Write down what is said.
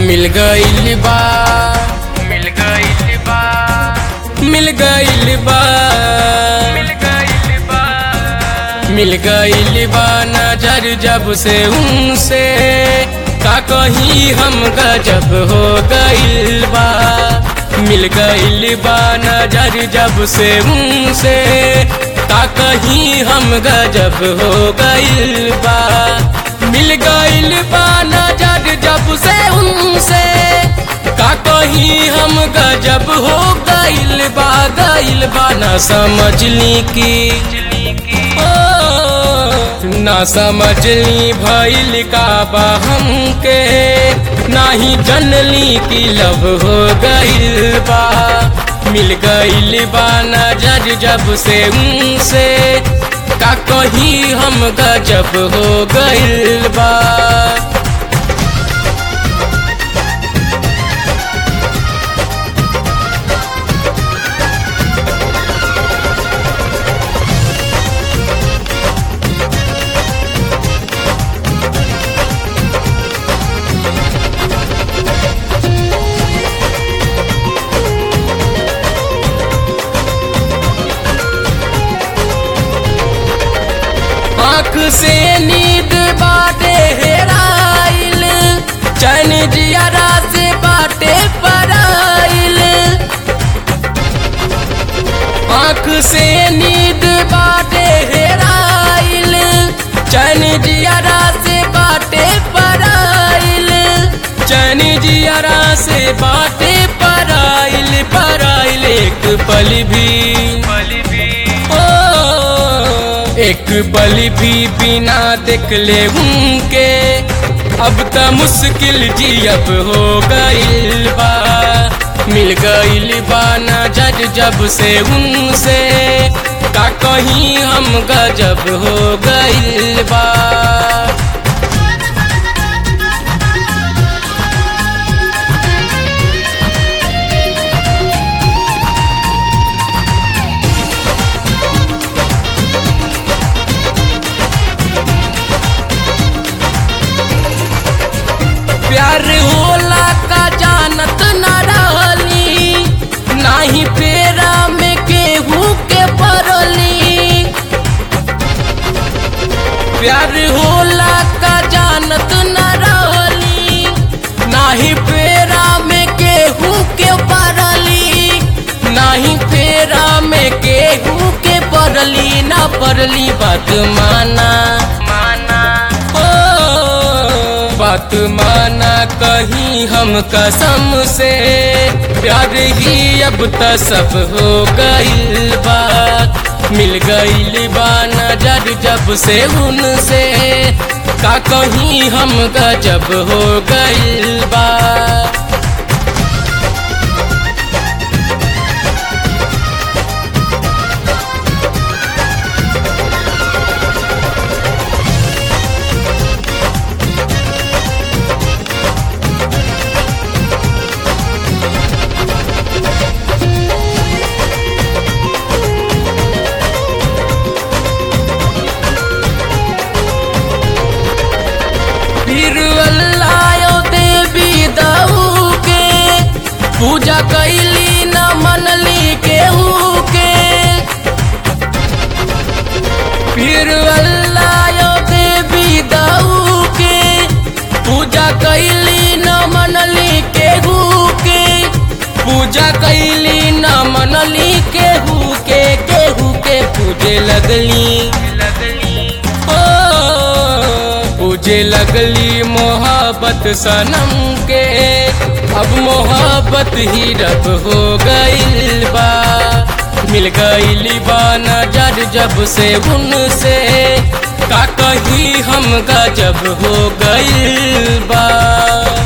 मिल गइल बा मिल गइल बा मिल गइल बा मिल गइल बा मिल गइल बा नजर जब से उनसे का कहीं हम गजब हो गइल बा मिल गइल बा नजर जब से उनसे का कहीं हम गजब हो गइल बा मिल गइल बा नजर जब से उनसे का कहीं हम गजब हो गइल बा गइल बा ना समझली की बिजली की ओ, ना समझली भइल का बा हमके नाही जनली की लव हो गइल बा मिल गइल बा नजर जब से उनसे का कहीं हम गजब हो गइल बा आँख से नींद बाटे हेराइल चैन जियारा से बाटे पराइल आँख से नींद बाटे हेराइल चैन जियारा से बाटे पराइल चैन जियारा से बाटे पराइल पराइल एक पल भी पल भी ओ, एक पल भी बिना देख ले उनके अब त मुश्किल जियब हो गइल बा मिल गइल बा नजर जब से उनसे का कहीं हम गजब हो गइल बा प्यार होला का जानत न रहली नाही पेरा में केहू के परली प्यार होला का जानत न रहली नाही पेरा में केहू के परली नाही पेरा में केहू के परली ना परली बात माना माना ओ, बात माना कहीं हम कसम से प्यार ही अब त सब हो गइल बात मिल गइल बा नजर जब से उनसे का कहीं हम गजब हो गइल बा फिर अल्लाह देवी दऊ के पूजा कैली न मनली केहू के फिर अल्लाह देवी दऊ के पूजा कैली न मनली केहू के पूजा कैली न मनली केहू के केहू के पूजे लगली लगली ओ, पूजे लगली मोहब्बत सनम के अब मोहब्बत ही रब हो गइल बा मिल गइल बा नजर जब से उनसे का कहीं हम गजब हो गइल बा